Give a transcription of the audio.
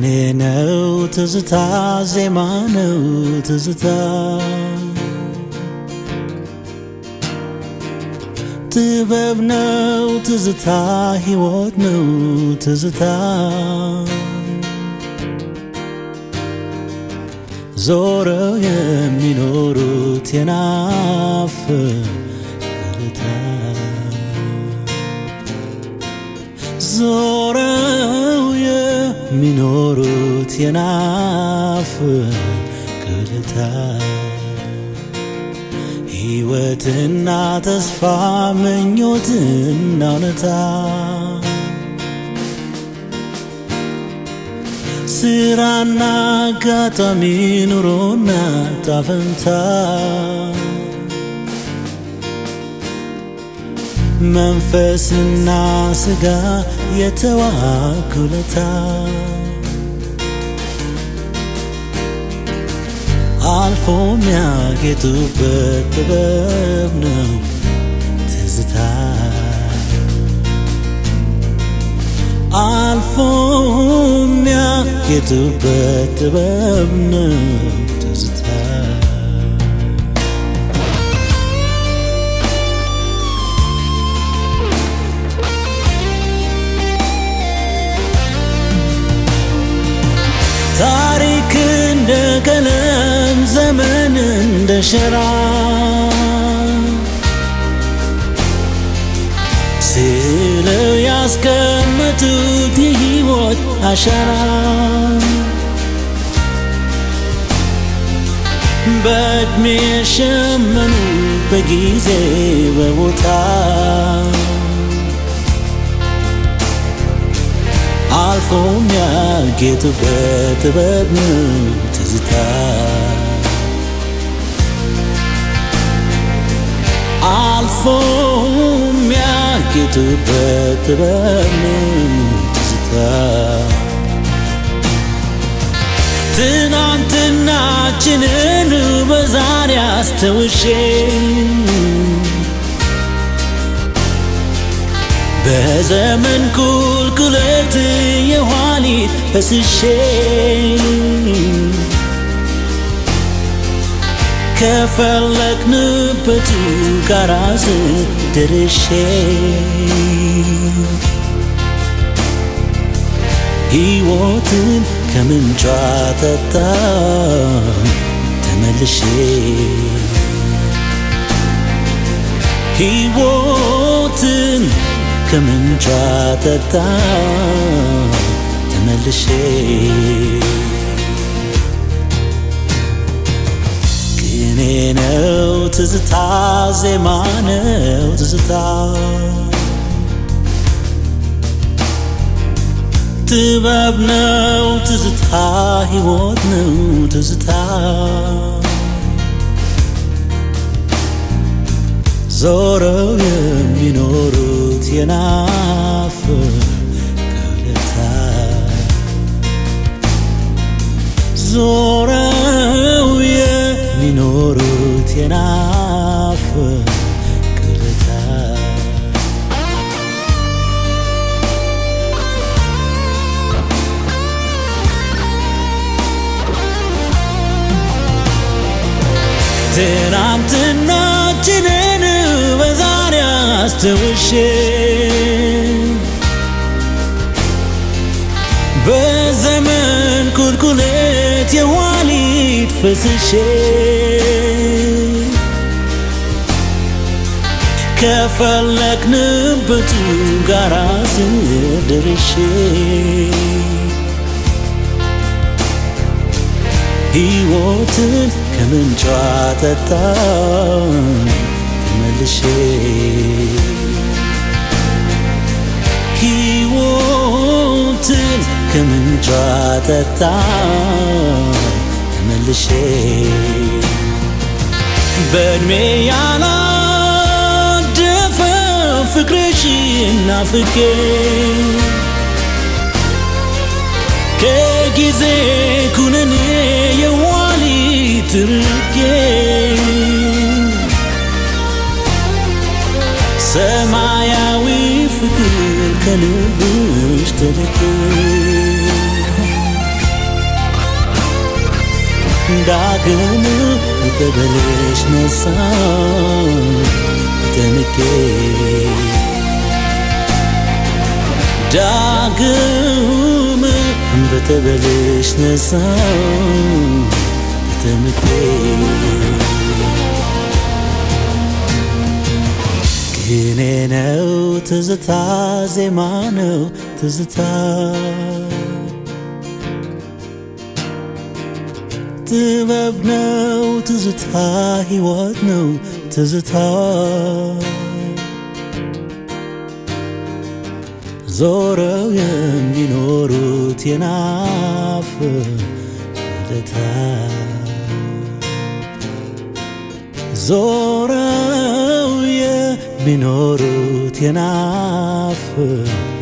ቅኔ ነው ትዝታ ዜማ ነው ትዝታ ጥበብ ነው ትዝታ ሕይወት ነው ትዝታ ዞረው የሚኖሩት የናፍ ቅልታ ዞረው የሚኖሩት የናፍ ቅልታ ሕይወትና ተስፋ ምኞትና እውነታ ስራና አጋጣሚ ኑሮና ጣፈንታ መንፈስና ስጋ የተዋኩለታ አልፎ የሚያጌጡበት ጥበብ ነው ትዝታ አልፎ የሚያጌጡበት ጥበብ ነው ትዝታ ታሪክ እንደ ቀለም ዘመን እንደ ሸራ ስለው ያስቀመጡት የሕይወት አሻራ በዕድሜ የሸመኑ በጊዜ በቦታ አልፎ የሚያጌጡበት ጥበብ ነው ትዝታ አልፎ የሚያጌጡበት ጥበብ ነው ትዝታ ትናንትናችንን በዛሬ አስተውሼ በዘመን ቁልቁለት የኋሊት ፈስሼ ከፈለግንበቱ ጋራ ደርሼ ሕይወትን ከምንጯ ጠጣ ተመልሼ ሕይወትን ከምንጯ ጠጣ ተመልሼ ቅኔ ነው ትዝታ ዜማ ነው ትዝታ ጥበብ ነው ትዝታ ሕይወት ነው ትዝታ ዞረው የሚኖሩት የናፍ ቅልታ ዞረው የሚኖሩት የናፍ ቅልታ ትናንትናችንን በዛሬ አስተውሼ በዘመን ቁልቁለት የኋሊት ፈስሼ ከፈለግንበቱ ጋራ ስደርሼ ሕይወትን ከምንጯ ጠጣ ተመልሼ ሕይወትን ከምንጯ ጠጣ ተመልሼ በዕድሜ ያላደፈ ፍቅርሽን ናፍቄ ከጊዜ ኩነኔ የኋሊት ርቄ ሰማያዊ ፍቅር ከልብሽ ተልኬ ዳግም በጠበልሽ ነሳው ተጠምቄ ዳግም በጠበልሽ ነሳው ተጠምቄ ቅኔ ነው ትዝታ ዜማ ነው ትዝታ ጥበብ ነው ትዝታ ሕይወት ነው ትዝታ ዞረው የሚኖሩት የናፍ ውለታ ዞረው የሚኖሩት የናፍ